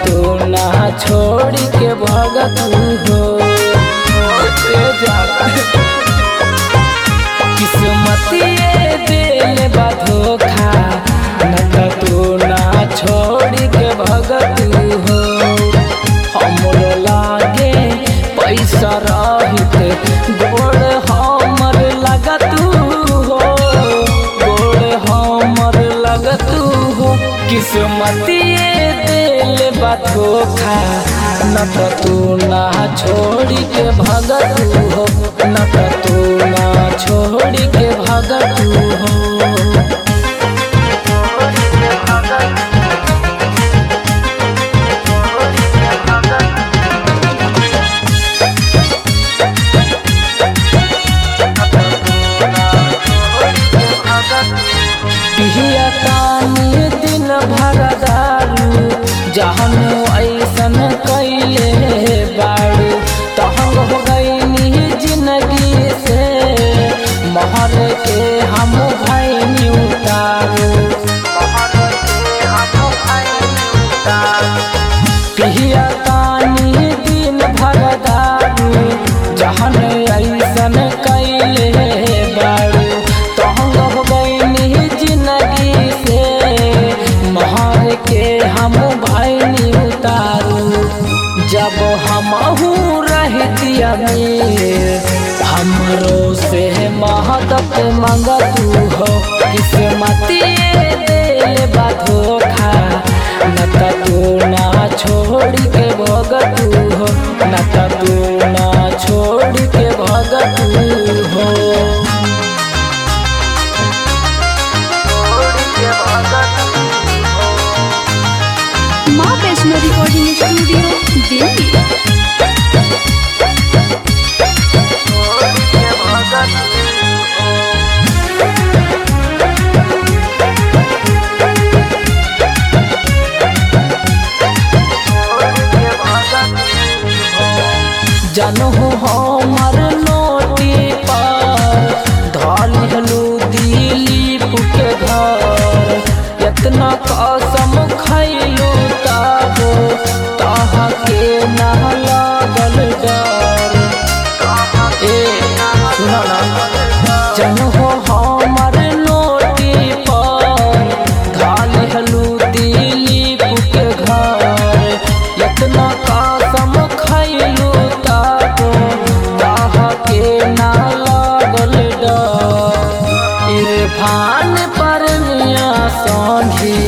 तू ना छोड़ी के भगत हो ए जाना किस्मतिए दिल बा धोखा न त तू ना छोड़ी के भगत हो हमरो लागे पैसा रहित गोड़ हमर लगत हो गोड़ हमर लगत हो किस्मतिए दिल बा धोखा न त तू ना छोड़ी के भगत हो न त तू ना छोड़ी के भगत हो पिहिया तानी दिन भर दारू जहन ऐसन कैले बारू तहंग हो गईनी जिंदगी से महर के हम भैनी उतारू पिहिया तानी दिन भर दारू जहन ऐसन कैले बारू तहंग हो गईनी जिंदगी से महर के हम भैनी उतारू जब हमहू रहती अमीर हमरो से महदत मंगतू हो किस्मतिए दिल बा धोखा न त तू ना छोड़ी के भगतू हो न त तू ना छोड़ी के भगतू हो माँ वैष्णो रिकॉर्डिंग स्टूडियो दिल्ली जनहु हमर नोटी पर धलहलू दिलीप के घर इतना कसम खैलू तब तहा के ना लागल डर ए सुना ना जनहु हमर नोटी पर धलहलू दिलीप के घर इतना कसम खैलू तब तहा के ना लागल डर इरफान पर मिया संधी